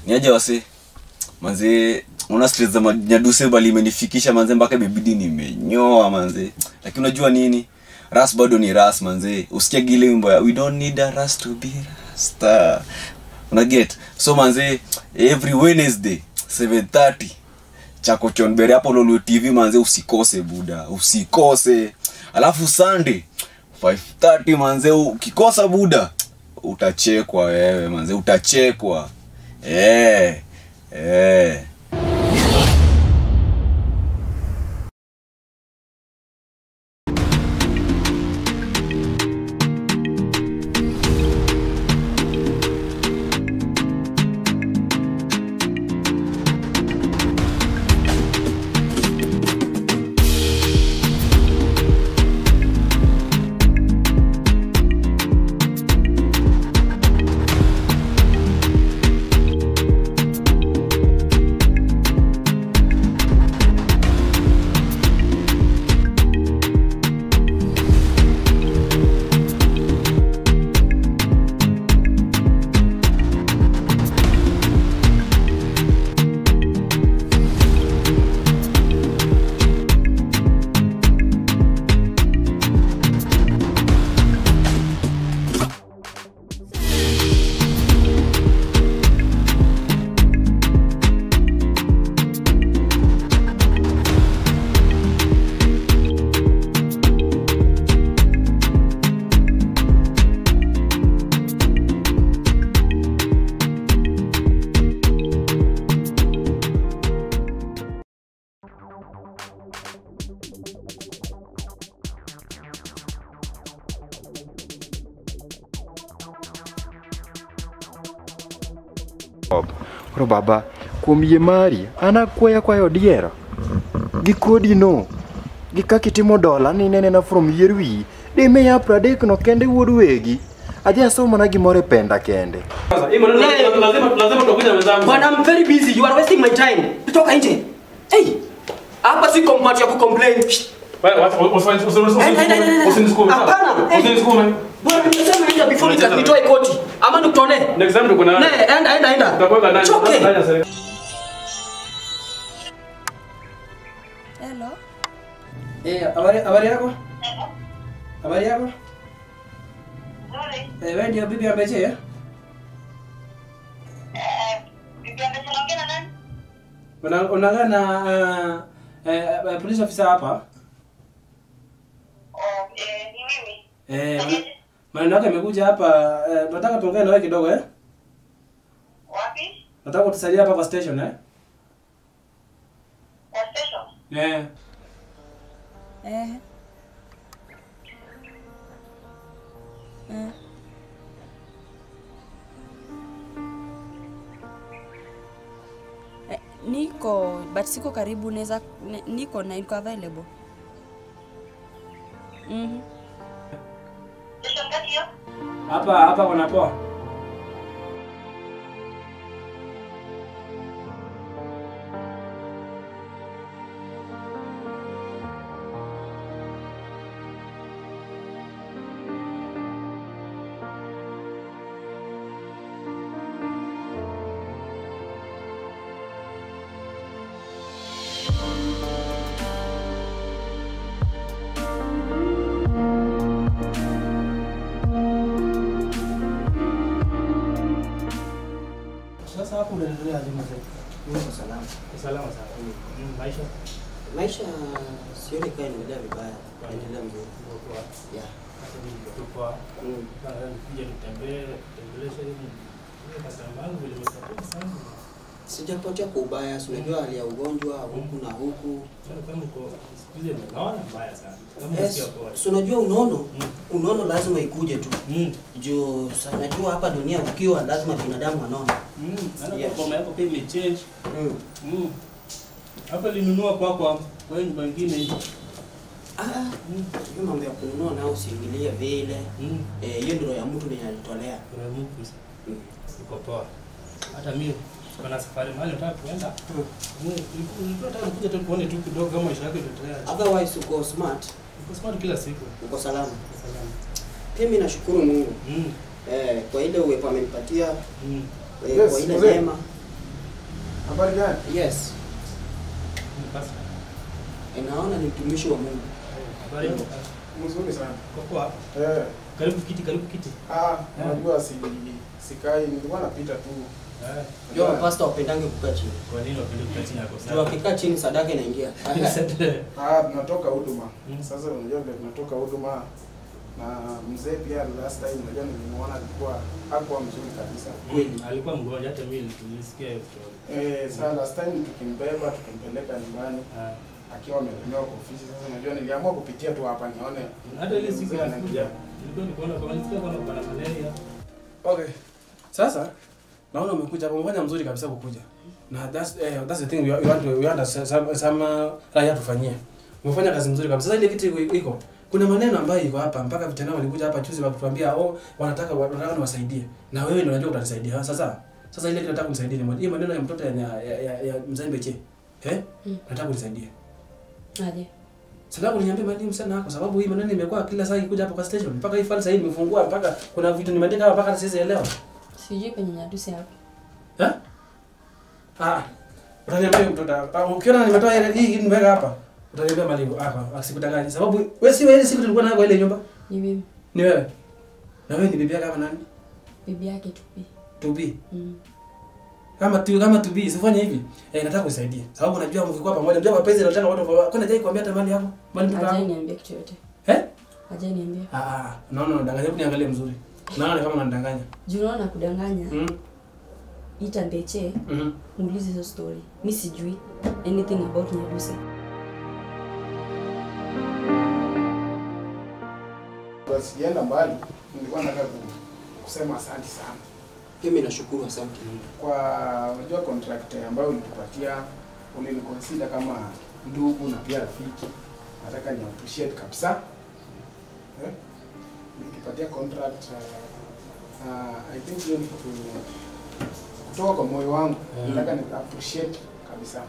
niaje wase manze una stress za nyaduse bali imenifikisha manze mpaka imebidi nimenyoa manze lakini unajua nini ras bado ni ras manze usikia gile wimbo ya we don't need a ras to be rasta una get so manze every wednesday 7:30 chako chonbere hapo lolo tv manze usikose buda usikose alafu sunday 5:30 manze ukikosa buda utachekwa wewe manze utachekwa eh eh Koro baba, kuom yie mari, an akwaya kwayo diera. Gi kodi no, gi kaka itimo dola ni inenena from yier wiyi, dimiya pradek no kende wuod wegi. Adhi asom mana gimoro e penda kende. Bwana, I'm very busy. You are wasting my time. Toka nje. Hey. Hapa si combat ya kucomplain. Shh. Hapana. Hey. Bwana, nimesema nje before nika- nitoe koti. Ama nikutone. Ne, enda enda enda. Choke. Hello. Eh, habari habari yako? Habari yako? Eh, wewe ndio bibi ambeje? eh? Una- Unaongea na uh, eh, eh, police officer hapa? Eh, man- maneno yake amekuja hapa. Eh, tunataka tuongee na wewe kidogo eh? Nataka utusaidie hapa kwa station eh? Eh. Eh. Eh. Eh, niko but siko karibu naweza ne- niko na niko available mhm Hapa hapa kuna poa. Sasa hapo unaendelea aje mzee? Niko salama. Salama sana. Maisha Maisha sioni kama inaendelea vibaya, inaendelea mzuri. Yeah. tupo Mm. kuja nitembee tembeleshe hivi. Ile kasamba yangu vile imesapoti sana. Sijapotea kwa ubaya, si unajua hali ya ugonjwa huku na huku. Sasa kama uko siku hizi naona mbaya sana. Kama Yes, unasikia poa. si unajua unono, Mm. unono lazima ikuje tu. Mm. Juu sa najua hapa dunia ukiwa lazima binadamu anona. Mm. Naona Yes. kwa yako pia imechange. Mm. Mm. Hapa linunua kwa kwa kwa nyumba nyingine hivi. Ah, hiyo mambo ya kununua nao usiingilie vile. Mm. Eh, hiyo ndio ya mtu mwenye alitolea. Kuna Mungu Mm. uko poa. Hata mimi kuna safari mahali nataka kuenda. Mm. Mm. Nilikuwa nataka kuja tu kuone tu kidogo kama maisha yako itaendelea. Otherwise uko smart, Uko smart kila siku. uko salama. Uko salama. Pia mimi nashukuru Mungu Mm. eh, kwa ile uwepo amenipatia Mm. eh, Yes, kwa ile mzee. neema Habari gani? Yes. Eh, Naona ni mtumishi wa Mungu. Mzuri sana. Kwa Eh. karibu kiti, karibu kiti. Ah, unajua si sikai nilikuwa napita tu. Jua pastor wapendange kukaa chini. Kwa nini wapende kukaa chini yako Jua wakikaa chini sadaka inaingia. Ah, tunatoka huduma. Sasa unajua vile tunatoka huduma na mzee pia last time unajua nilimuona alikuwa hakuwa mzuri kabisa. Kweli. Alikuwa mgonjwa hata mimi tulisikia hiyo story. Eh, sasa last time tukimbeba tukimpeleka nyumbani Ah. akiwa amelemewa kwa ofisi. Sasa unajua niliamua kupitia tu hapa nione Hata ile siku mzee nilikuja, anaendelea. nilikuwa nikuona kama nilisikia kama kuna malaria. Okay. Sasa naona umekuja hapa umefanya mzuri kabisa kukuja. Na that's eh, that's the thing we, we want to we want some some, some uh, raia tufanyie. Umefanya kazi nzuri kabisa. Sasa ile kitu iko- iko. Kuna maneno ambayo iko hapa mpaka vijana walikuja hapa juzi wakituambia oh wanataka wanataka niwasaidie. Na wewe ndio unajua utanisaidia. Sasa sasa ile kitu nataka unisaidie ni moja. Hii maneno ya mtoto ya ya, ya, ya Mzambe che. Eh? Mm. Nataka unisaidie. Aje. Sababu niambie mwalimu sana kwa sababu hii maneno imekuwa kila saa ikikuja hapa kwa station mpaka hii file sasa hivi imefungua mpaka kuna vitu nimeandika hapa mpaka siwezi elewa. Sijui penye nyadusi hapo. Eh? Ah. Utaniambia mtoto. ah, Ukiona nimetoa ile hii nimeweka hapa. Utaniambia mwalimu hapa asikudanganye. Sababu wewe si wewe siku tulikuwa nayo kwa ile nyumba. Ni mimi. Ni wewe. Na wewe ni bibi yake kama nani? Bibi yake tupi. To be. Mm. Kama tu kama to be sifanye hivi. Eh nataka unisaidie. Sababu najua mkikuwa pamoja. Unajua mapenzi yanataka watu kwa kwani hajai kuambia hata mali yako. Mali mtoto Hajai wako. niambia kitu yote. Eh? Hajai niambia. Ah ah. Naona unadanganya. Hebu niangalie mzuri. Naona kama unanidanganya. Juu unaona kudanganya. Mm. Ita Mbeche, Mhm. muulize hizo story. Mi sijui anything about Nyadusi. Kwa sijaenda mbali, nilikuwa nataka ku- kusema asante sana. Mimi nashukuru asante Mungu. Kwa unajua contract ambayo ulitupatia uliniconsider kama ndugu na pia rafiki. Nataka ni appreciate kabisa. Eh? Nikipatia contract uh, uh, I think hiyo ni kitu kutoka kwa moyo wangu. Mm. Nataka ni appreciate kabisa.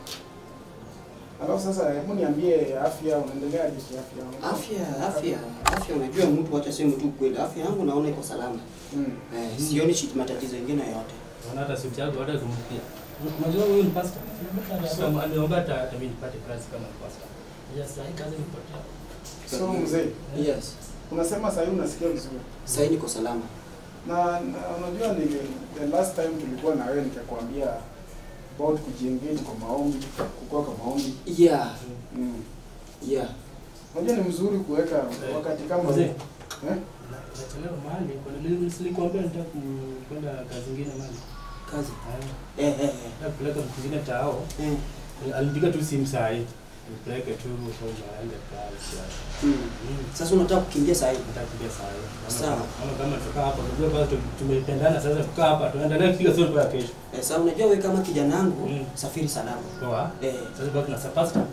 Alafu sasa hebu niambie afya unaendelea aje kiafya? Afya, afya, afya unajua mtu acha sema tu kweli. Afya yangu naona iko salama. Mm. Eh, sioni shit matatizo mengine yoyote. Naona hata suti yako hata kumpikia. Unajua huyu ni pastor. Hata aliomba hata hata mimi nipate kazi kama pastor. Ya sasa hii kazi nipotea. So mzee, Yes. unasema sasa hivi unasikia vizuri. Sasa niko salama. na, na unajua ni the last time tulikuwa na wewe nikakwambia about kujiengage kwa maombi, kukua kwa maombi. Yeah, Mm. yeah. Unajua ni mzuri kuweka wakati kama Mzee. huu. Eh? Nachelewa mahali. Kwa nini nilikwambia nitaka ku- kwenda kazi nyingine mahali? Kazi. Ah. Eh, eh, eh. Nataka kupeleka mtu mwingine tao. Eh. Alipiga tu simu saa hii. Nipeleke tu kwamba aende kazi. Mm. Mm. Sasa unataka kukimbia saa hii? Nataka kupiga saa hii. Kama- Sawa. Kama kama tukaa hapa, unajua bado tumependana sasa kukaa hapa tuendelee kila siku ya kesho. Eh, sasa unajua wewe kama kijana wangu Mm. safiri salama. Poa. Eh, Sasa bado na pastor.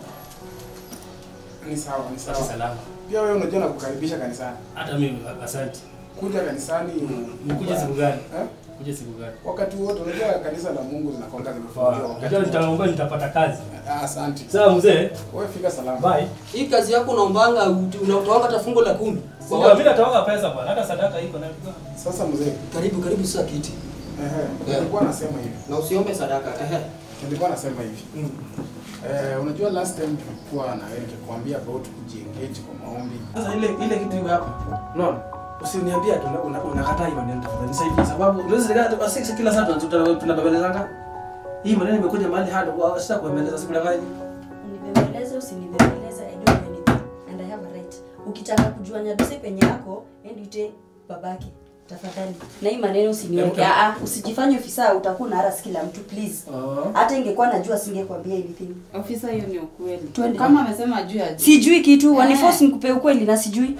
Ni sawa, ni Sasa sawa. salama. Pia wewe unajua nakukaribisha kanisani. Hata mimi asante. Kuja kanisani Nikuje siku gani? Eh? Kuja siku gani? Wakati wote unajua kanisa la Mungu zinakuwa zimefunguliwa Poa. wakati. Unajua wote. nitaomba nitapata kazi. Ah, Asante. Sawa mzee. Wewe fika salama. Bye. hii kazi yako unaombanga ut- unatoanga hata fungo la kumi. Kwa Sio watu. mimi nataoga pesa bwana. Hata sadaka iko na Sasa mzee, Karibu karibu sasa kiti. ehe, nilikuwa nasema hivi. Na usiombe sadaka. Ehe. Nilikuwa nasema hivi. Mm. Eh, unajua last time tulikuwa na wewe nikikwambia about kujiengage kwa maombi. Sasa ile ile kitu iko hapa. Unaona? Usiniambie ati una- una- unakataa hiyo maneno tafadhali. Nisaidie sababu unaweza sika asiksi kila saa tunatuta- tunabebelezanga. Hii maneno imekuja mahali hadi kwa sasa kuembeleza siku danganya. Unibembeleze usinibembeleze, I don't know anything and I have a right. Ukitaka kujua Nyadusi penye yako, ende uite babake tafadhali. Na hii maneno usiniweke. Hebu- Ah, ah, usijifanye ofisa utakuwa na harasi kila mtu please. Oh. Hata ingekuwa najua singekwambia anything. Ofisa, hiyo ni ukweli. Twende. Kama amesema juu ya Sijui kitu, Eh. waniforce nikupe ukweli na sijui.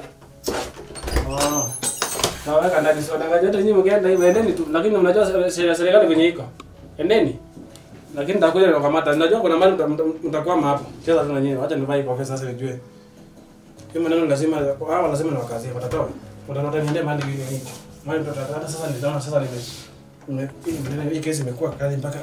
Oh. Naweka ndani sio danganya hata nyinyi mkienda hivi endeni tu lakini mnajua se- se- serikali kwenye iko. Endeni. Lakini nitakuja nikakamata. Najua kuna mahali mta- mta- mtakwama hapo. Cheza tu na nyinyi. Acha nivae kwa sasa nijue. Hiyo maneno lazima hawa lazima niwakazie watatoa. Watanota niende mahali hivi hivi. Mahali mtoto hata sasa nitaona sasa nime nime hii maneno hii kesi imekuwa kali mpaka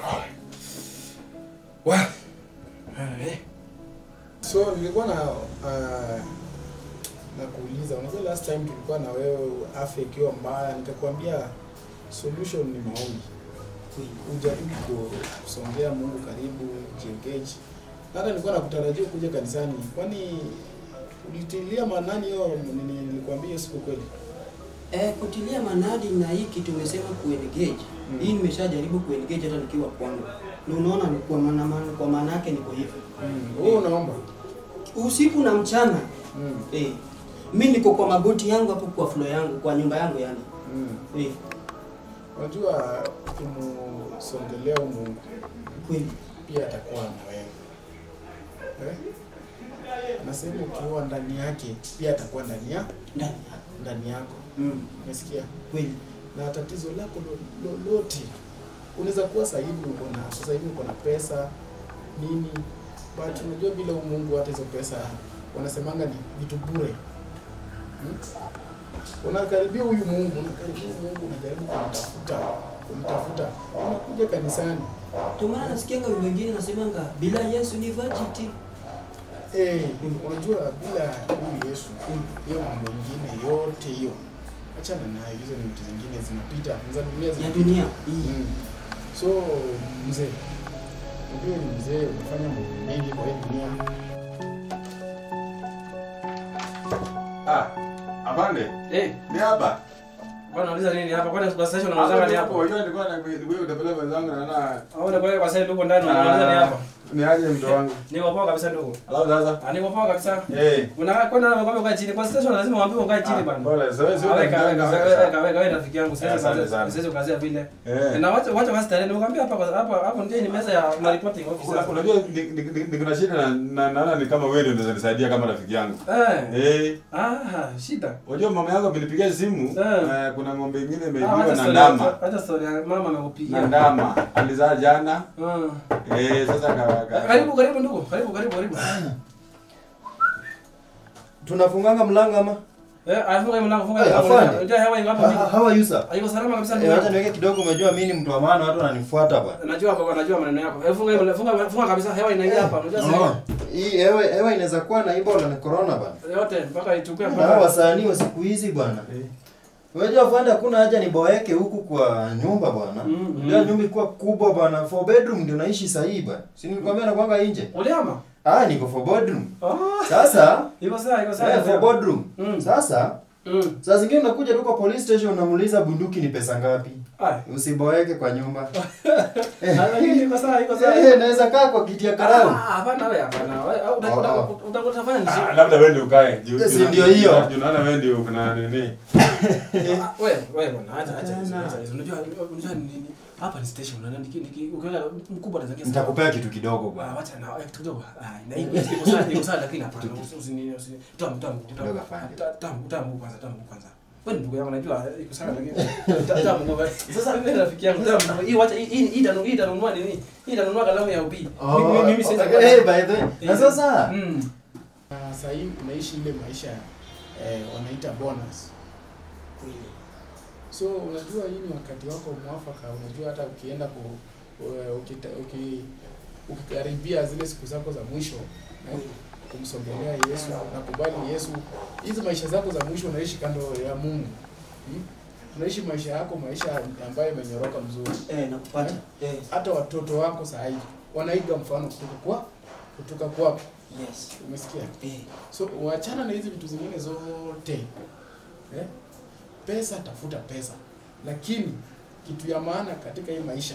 wa eh So nilikuwa na uh, na kuuliza, unajua last time tulikuwa na wewe afya ikiwa mbaya, nikakwambia solution ni maombi. ujaribu ku- kusongea Mungu karibu, jiengage. Hata nilikuwa nakutarajia kuja kanisani, kwani ulitilia maanani hiyo nini nilikwambia hiyo siku kweli? Eh, kutilia manadi na hii kitu umesema kuengage. Mm. Hii nimeshajaribu kuengage hata nikiwa kwangu. Na unaona ni kwa maana maana- kwa maana yake niko hivi. Wewe unaomba? Usiku na mchana. Mm. Eh. Mimi niko kwa magoti yangu hapo kwa floor yangu, kwa nyumba yangu yani. Mm. Eh. Unajua kumsongelea huyu Mungu kweli pia atakuwa na wewe. Eh? Anasema ukiwa ndani yake pia atakuwa ndani ya ndani ndani yako. Mm. Umesikia? Kweli. Na tatizo lako lo- lolote unaweza kuwa sasa hivi uko na sasa hivi uko na pesa nini, but unajua bila huyu Mungu hata hizo pesa wanasemanga ni vitu bure. Hmm? Unakaribia huyu Mungu, unakaribia huyu Mungu, unajaribu kumtafuta, kumtafuta, unakuja kanisani Ndio maana nasikianga wimbo wengine nasemanga bila Yesu ni vajiti. Eh, unajua bila huyu Yesu hiyo mambo mengine yote hiyo achana nayo, hizo ni vitu zingine zinapita za dunia Ya zinapita. dunia. Mm. So mzee, unajua ni mzee, umefanya mambo mengi kwa hii dunia. Ah, afande. Eh, Ni hapa. bwana unauliza nini hapa? Kwani kwa station unauliza ni hapa? Unajua nilikuwa na wewe utapeleka wenzangu na na Au ni kwa kwa sasa ndugu ndani unauliza ni hapa? Ni aje mto wangu. Niko poa kabisa ndugu. Alafu sasa. Ah, niko poa kabisa. Eh. Unakaa kwenda na kwamba ukae chini. Kwa station lazima uambiwe ukae chini bwana. Pole, sasa sio Weka weka unajua weka weka weka rafiki yangu Eh, sasa asante sasa sana. sasa ukazia vile. Eh. Na wacha wacha basi tayari nimekwambia hapa kwa- hapa hapo ndio ni meza ya ma reporting officer. Una- Unajua ni- ni- ni- niko na shida na na- naona ni kama wewe ndio unaweza nisaidia kama rafiki yangu. Eh. Eh. Ah, shida. Unajua mama yako amenipigia simu eh, kuna ng'ombe ingine Ah, imeibiwa wacha na story- ndama. Wacha story ya mama amekupigia. Na ndama. Alizaa jana. Ah. Eh, sasa ka, ka, Karibu karibu ndugu. Karibu karibu karibu. tunafunganga mlango ama Eh, afunga mlango funga Eh, mlango. afande. Unajua hewa iko hapa Ha- vipi? how are you, sir? Haiko salama kabisa Eh, ndugu. wacha yangu. niweke kidogo umejua mimi ni mtu wa maana watu wananifuata bwana Najua baba, najua maneno yako. Eh, funga hiyo- funga funga kabisa hewa inaingia hapa. Unajua Oh, sasa. hii hewa hewa inaweza kuwa na Ebola na corona bwana Yote mpaka ichukue na hawa wasanii wa siku hizi bwana Unajua fanda hakuna haja niboeke huku kwa nyumba bwana. Mm, Ndio mm. nyumba ikuwa kubwa bwana. For bedroom ndio naishi sahihi bwana. Si nilikwambia nakwanga nje. Uliama? Ah, niko for bedroom. Ah. Sasa Iko sawa, iko sawa. eh, for bedroom. Mm. Sasa Mm. saa zingine unakuja tu kwa police station unamuuliza bunduki ni pesa ngapi. Ai. Usiboeke kwa nyumba. Ah, lakini iko sawa, iko sawa. Eh, naweza kaa kwa kiti ya Ah, karau. hapana wewe hapana. Wewe au uta- uta- uta- uta- utafanya nini? Ah, labda wewe ndio ukae. Juu- Yes, juu- ndio hiyo. juu Naona wewe ndio kuna nini. Ah, Wewe, wewe bwana, acha acha hizo, acha hizo. Unajua unajua ni nini? Hapa ni station na niki niki ukiweka mkubwa anaweza kiasi. Nitakupea kitu kidogo Ah, bwana. wacha na eh, kitu kidogo. Ah, na hiyo iko sawa, iko sawa lakini hapana. Usini usini. Tamu tamu Kidogo tamu. afanye. Ta- Tamu tamu kwanza, tamu kwanza. Wewe ndugu yangu najua iko sawa lakini ta- tamu ngoja. Sasa mimi rafiki yangu tamu. Hii wacha hii hii hii itanunua hii itanunua nini? Hii itanunua kalamu ya ubii. Mimi mimi siwezi. Eh, by the way. Na sasa Mm. Na sasa hivi unaishi ile maisha eh, wanaita bonus. Kweli. So unajua hii ni wakati wako mwafaka, unajua hata ukienda ku u- ukita, uki, ukikaribia zile siku zako za mwisho eh, kumsogelea Yesu na kubali Yesu, hizi maisha zako za mwisho unaishi kando ya Mungu hmm? Unaishi maisha yako maisha ambayo imenyoroka mzuri Eh, nakupata. Eh. hata watoto wako saa hii wanaiga mfano kutoka kwa kutoka kwako. Yes. Umesikia? Eh. So uachana na hizi vitu zingine zote eh? Pesa, tafuta pesa, lakini kitu ya maana katika hii maisha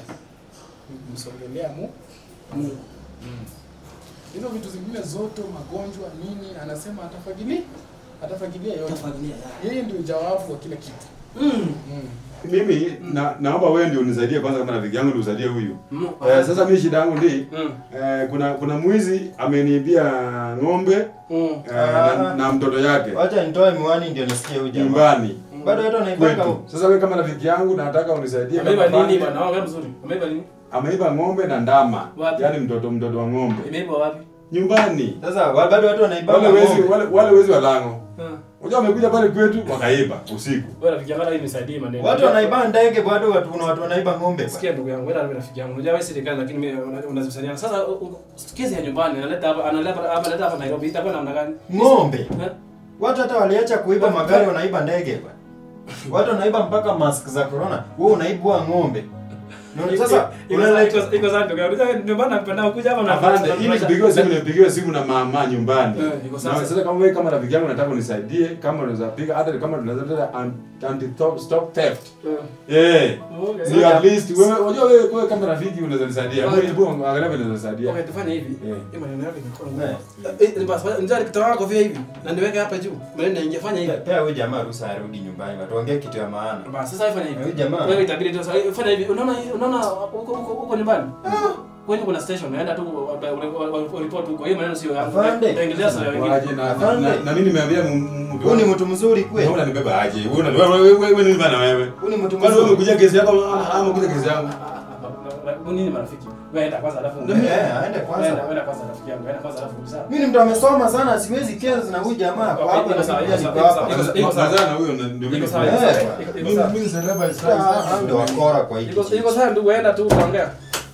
ni kumsogelea mu Mungu. Mm. Hizo vitu zingine zote, magonjwa nini, anasema atafagilia, atafagilia yote. Atafagilia, Yeye ndio jawabu wa kila kitu. Mm. Mm. Mimi na, naomba wewe ndio unisaidie kwanza kama rafiki yangu ndio usaidie huyu. Mm. Eh, sasa mimi shida yangu ndi Mm. eh, kuna kuna mwizi ameniibia ng'ombe Mm. eh, na, na mtoto yake wacha nitoe miwani ndio nisikie huyu jamaa. nyumbani Bado watu wanaipaka kwetu. Sasa wewe kama rafiki yangu nataka unisaidie Ameiba kama nini pande. bwana? Wewe mzuri. Ameiba nini? Ameiba ng'ombe na ndama. Wapi? Yaani mtoto mtoto wa ng'ombe. Imeiba wapi? Nyumbani. Sasa wa- bado watu wanaibaka Wale wezi ng'ombe. wale, wale wezi wa lango. Ah. Unajua wamekuja pale kwetu wakaiba usiku. Wewe rafiki yangu hata hii nisaidie maneno. Watu wanaiba ndege bado watu kuna watu wanaiba ng'ombe. bwana. Sikia ndugu yangu, wewe na rafiki yangu. Unajua wewe serikali lakini mimi una- unazisania. Sasa u- u- kesi ya nyumbani analeta hapa analeta hapa analeta hapa Nairobi itakuwa namna gani? Ng'ombe. Eh? Watu hata waliacha kuiba Wa- magari wanaiba ndege bwana. Watu wanaiba mpaka mask za corona. Wewe unaibwa ng'ombe. No, sasa, Iko- iko- iko sawa ndugu yangu. Unajua ndio maana napenda kuja hapa na Afande, ili kupigiwa simu nipigiwe simu na mama nyumbani. Eh, iko sawa. Na sasa kama wewe kama rafiki yangu nataka unisaidie, kama unaweza piga hata kama tunaweza leta anti stop stop theft. Eh. Okay. Si at least wewe unajua wewe wewe kama rafiki unaweza nisaidia. Okay. Wewe hebu angalia vile unaweza nisaidia. Okay, tufanye hivi. Eh. Hii maneno yako imekuwa ngumu. Eh, basi ndio nikitoa kofia hivi na niweke hapa juu. Maneno naingia fanya hivi. Pea huyu jamaa ruhusa arudi nyumbani, watuongee kitu ya maana. Basi sasa fanya hivi. Huyu jamaa. Wewe itabidi tu sasa fanya hivi. Unaona unaona huko huko huko nyumbani? Kwani kuna station naenda tu report huko. Hii maneno sio yangu. Afande. Taingilia sasa wengine. Waje na na- na- na mimi nimeambia mtu. Huyu ni mtu mzuri kweli. Wewe unanibeba aje? Wewe una- wewe wewe wewe nini bana wewe? Huyu ni mtu Kwani wewe mzuri. umekuja kesi yako ama ama umekuja kesi yangu? Nini marafiki? Wewe enda kwanza alafu. Eh, aende kwanza. Enda enda kwanza rafiki yangu. Enda kwanza alafu sawa. Mimi ni mtu amesoma sana, siwezi kesi na huyu jamaa kwa hapa na sawa, pia iko niko sawa, hapa. iko sawa, iko sawa. Sasa na huyo ndio mimi. Iko sawa, iko nasema. sawa, iko Mimi sawa. mimi sereba is Ah, Ndio wakora kwa hiki. Iko iko sawa ndugu, enda tu utaongea.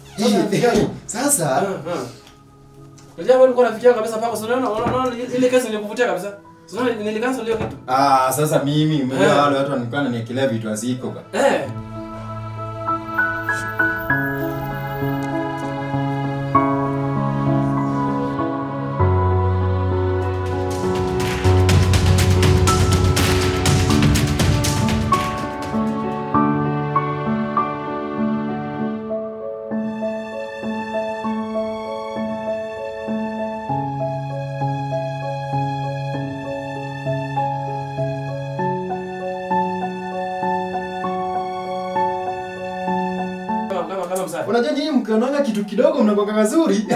Sasa Unajua wewe ulikuwa unafikiria kabisa pako, unaona unaona ile kesi nilikuvutia kabisa. Unaona nilikansel hiyo kitu. ah, sasa mimi mmoja Eh. wale watu wanikuwa naniekelea vitu haziko ba. Eh. Kama kama kama msasa. Unajua nyinyi mkionanga kitu kidogo mnakuwa kazuri.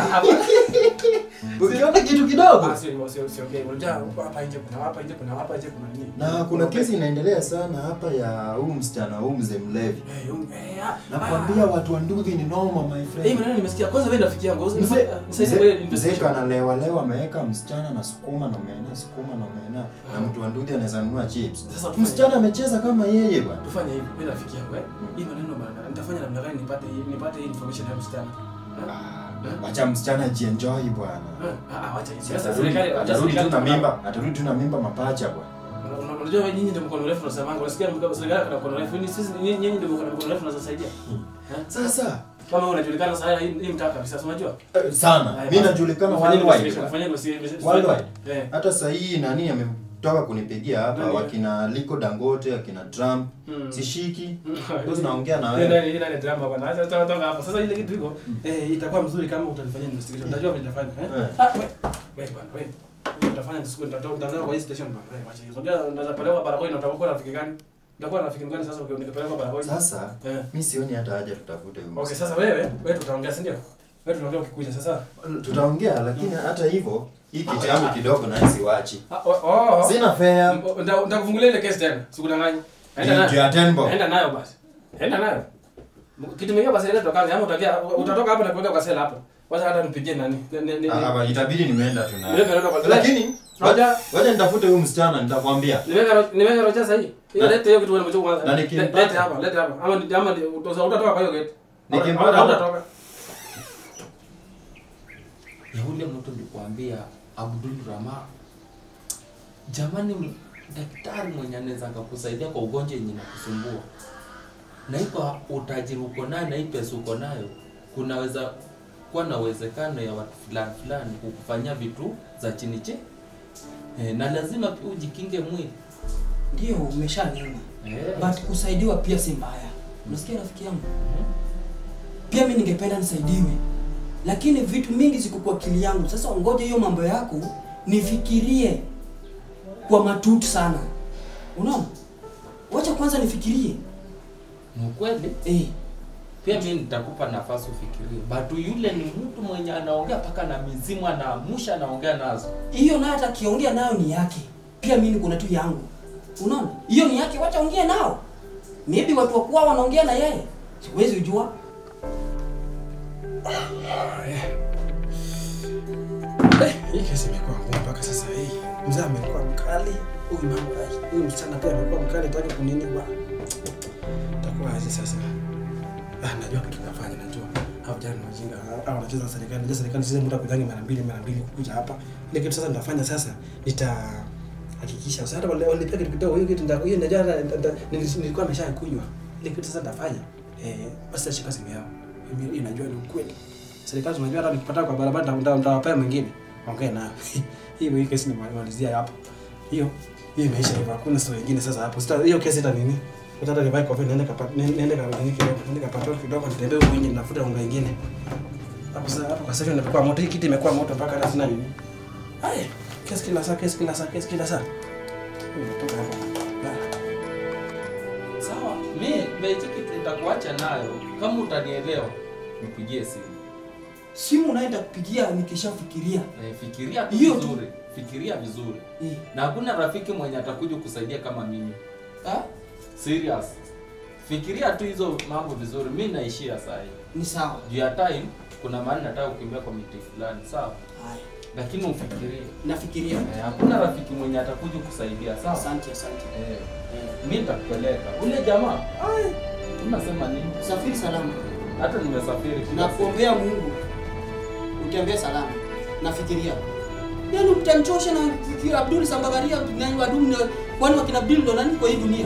Ukiona kitu kidogo. Ah, sio sio sio okay. Unajua hapa nje kuna hapa nje kuna hapa nje kuna nini? Na kuna kesi inaendelea sana hapa ya huyu msichana huyu mzee mlevi. Eh, yung- eh, ah, Nakwambia watu wa Nduthi ni noma my Eh, hii friend. maneno nimesikia. Kwanza wewe rafiki yangu. Mzee Nisaidie wewe mzee investigation. kanalewa lewa ameweka msichana na sukuma na omena sukuma na omena na mtu wa Nduthi anaweza nunua chips. Sasa tufanye- Msichana amecheza kama yeye bwana. Tufanye hivi, wewe rafiki yangu eh. Hii maneno bana, nitafanya namna gani nipate hii nipate hii information ya msichana? Ah, Wacha msichana jienjoy bwana. Ah, ah, wacha hizi. Sasa Atarudi serikali atarudi serikali tu na mimba, atarudi tu na mimba mapacha bwana. Una- una- Unajua wewe nyinyi ndio mkono refu unasemanga. Unasikia mkono serikali kuna mkono refu. Ni sisi nyinyi nyinyi ndio mkono mkono refu unazosaidia. Eh? Sasa Kama wewe unajulikana sana hii hii mtaa kabisa, si unajua? eh, sana. Haya, Mimi basi. najulikana Fanyeni worldwide. investigation, fanyeni investigation. Worldwide. Eh. Hata sasa hii nani ametoka kunipigia hapa Nani? wakina Liko Dangote, akina Trump. Mm. Sishiki. Ndio tunaongea na Hii wewe. nani hii nani drama bwana. Acha toka toka hapo. Sasa ile kitu iko eh itakuwa mzuri kama utanifanyia investigation. Unajua vile nitafanya eh? Eh. Ah, wewe wewe bwana wewe. Utafanya siku nitatoa nitatoa kwa hii station bwana. Wewe acha hizo. Unajua unaweza peleka barabara na utakuwa rafiki gani? Utakuwa rafiki gani sasa ukipeleka barabara? Sasa Eh. mimi sioni hata haja tutafute huyu. Okay, msichana. sasa wewe, wewe tutaongea si ndio? Wewe tunaongea ukikuja sasa. tutaongea lakini hata hivyo hii kitu yangu kidogo na siwachi. Ah, oh, oh. Sina fare. Nda- Nitakufungulia ile kesi tena. Sikudanganyi. Enda Ni juu ya nayo. ten bob. Enda nayo basi. Enda nayo. Kitu mingine basi ile tutakaa ama utakia utatoka hapa na kuenda kwa sela hapo. Wacha hata nipigie nani. Ni- ni- ni- Ah, hapa itabidi nimeenda tu Niweke naye. neno kwa- Lakini Roja. wacha nitafute huyu msichana nitakwambia. Niweka ro- niweka rocha sasa hii. Hiyo Na- lete hiyo kitu unamchukua kwanza. na Le- nikimpata- Lete hapa, lete hapa. Ama ni- ama ni- utosa- utatoka kwa hiyo gate. Nikimpata- Au- Utatoka. ya ule mtu nilikwambia Abdul Rama, jamani, m- daktari mwenye anaweza akakusaidia kwa ugonjwa yenye nakusumbua, na iko utajiri uko nayo na hii pesa uko nayo, kunaweza kuwa na uwezekano ya watu fulani fulani kukufanyia vitu za chini chini eh, na lazima pia ujikinge mwili Ndio umeshaniona. eh. But kusaidiwa pia si mbaya. Unasikia rafiki yangu? Pia mimi ningependa nisaidiwe. Lakini vitu mingi ziko kwa akili yangu. Sasa ngoja hiyo mambo yako nifikirie kwa matutu sana. Unaona? Wacha kwanza nifikirie. Ni ukweli Eh, pia mimi nitakupa nafasi ufikirie, but yule ni mtu mwenye anaongea mpaka na mizimu, anaamusha anaongea nazo. hiyo nayo hata akiongea nayo ni yake. Pia mimi niko na tu yangu. Unaona? Hiyo ni yake, wacha ongea nao. Maybe watu wakuwa wanaongea na yeye. Siwezi kujua. Eh, hii kesi imekuwa ngumu mpaka sasa hii. Mzee amekuwa mkali, huyu mambo ai, huyu msichana pia amekuwa mkali, hataki kunini ba. Itakuwa aje sasa? Ah, najua kitu nafanya, najua. Hao vijana ni wajinga, hao wanacheza na serikali. Najua serikali sisi muda kujangi mara mbili mara mbili kukuja hapa. Ile kitu sasa nitafanya sasa, nita hakikisha sasa hata wale walipia kitu kidogo, hiyo kitu ndio hiyo najua hata- hata- nili- nilikuwa nimeshakunywa. Ile kitu sasa nitafanya. Eh, basi ashika simu yao. Mimi inajua ni ukweli. Serikali tunajua hata nikipata kwa barabara nita- nita- nitawapea mwingine. Ongea nayo. Hiyo hii kesi nimalizia hapo. Hiyo hiyo imeisha hivyo. Hakuna story nyingine sasa hapo. Sita hiyo kesi ita nini? Utata nivae kwa niende kapa niende kapa nini kidogo, niende kapa kidogo nitembee huko nje nafuta unga ingine. Hapo sasa hapo kwa sasa nimekuwa moto. Hii kiti imekuwa moto mpaka hata sina nini. Haya, kesi kila saa, kesi kila saa, kesi kila saa. Nimetoka hapo. Sawa, mi mechi kitu nitakuacha nayo. Kama utanielewa, nipigie simu. Simu naenda kupigia nikishafikiria. Eh, fikiria tu Hiyo tu. vizuri. Fikiria vizuri. Eh. Na hakuna rafiki mwenye atakuja kusaidia kama mimi. Ah? Serious. Fikiria tu hizo mambo vizuri. Mi naishia saa hii. Ni sawa. Juu ya time kuna mahali nataka kukimbia kwa miti fulani, sawa? Haya. Lakini ufikirie. Nafikiria. Eh, hakuna rafiki mwenye atakuja kusaidia, sawa? Asante, asante. Eh. Mi nitakupeleka. Ule jamaa, ai, unasema nini? Safiri salama. Hata nimesafiri kila siku. Nakuombea Mungu utembee salama. Nafikiria. Yaani mtanchosha na fikira Abdul Sambagaria na wadumu na kwani wakina Abdul ndo nani kwa hii dunia?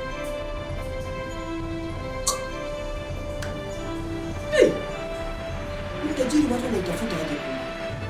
Hey! Mtajiri watu wanaitafuta aje kumbe?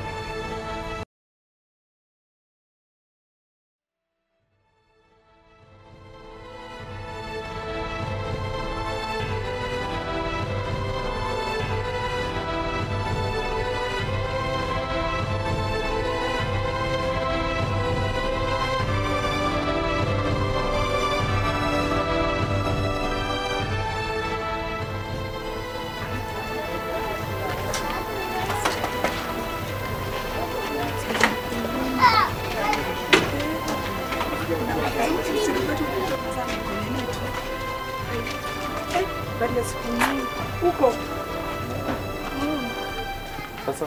baada ya siku nyingi huko Sasa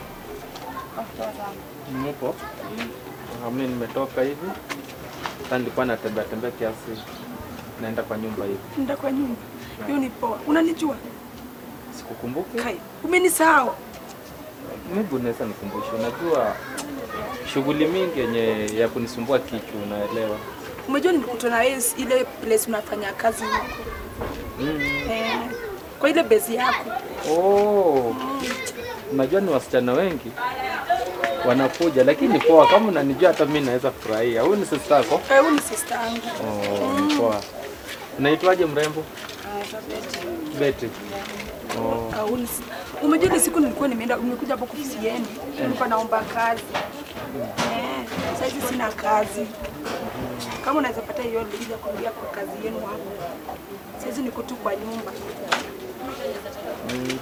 mupo? Mimi nimetoka hivi. Sasa nilikuwa natembea tembea kiasi. Naenda kwa nyumba hivi. nda kwa nyumba hiyo ni poa. Unanijua Sikukumbuki. Kai, umenisahau. Mimi unaweza nikumbusha. Unajua shughuli mingi yenye ya kunisumbua kichwa, unaelewa. Umejua nilikutana na wewe ile place unafanya kazi huko Mm. eh, kwa ile bezi yako Oh. Unajua ni wasichana wengi wanakuja, lakini ni poa. Kama unanijua hata mimi naweza furahia. Huyu ni sister yako? Eh, huyu ni sister yangu. Oh, ni poa. Unaitwaje mrembo? Betty. Oh. Ah, huyu ni si- Umejua ile siku nilikuwa nimeenda nimekuja hapo ofisi yenu, nilikuwa naomba kazi eh, sasa hizi sina kazi. Kama unaweza pata hiyo liza kuingia kwa kazi yenu hapo, sasa hizi niko tu kwa nyumba. Mm.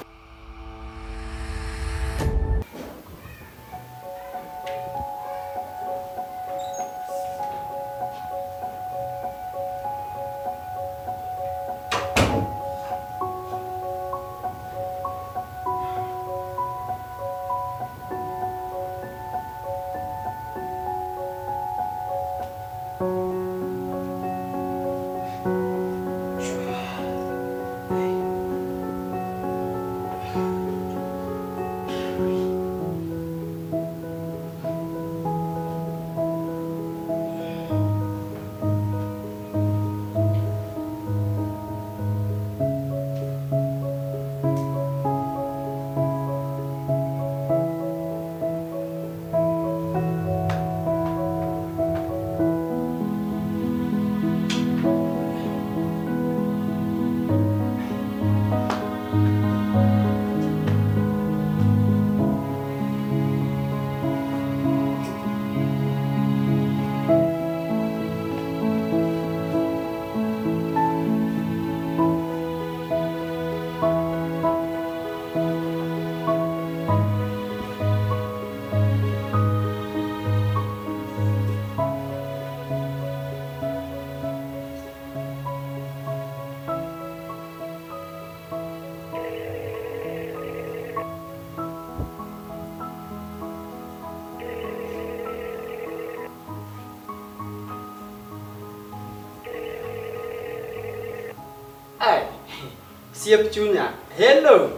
Ai, siep chunya. Hello.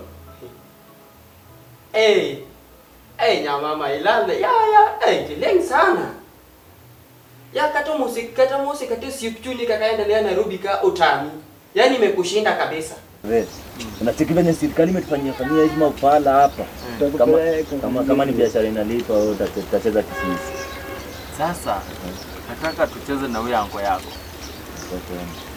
Eh, eh nyama mailale. Ya ya, eh kileng sana. Ya kata musik, kata musik kata siep chuni kakaendelea Nairobi ka utami. Yaani imekushinda kabisa. Wewe, unacheki venye serikali imetufanyia fanyia hizi maupala hapa kama, kama, kama ni biashara inalipa wewe utache- utacheza kisisi Sasa nataka tucheze na huyo ango yako. Utakwenda.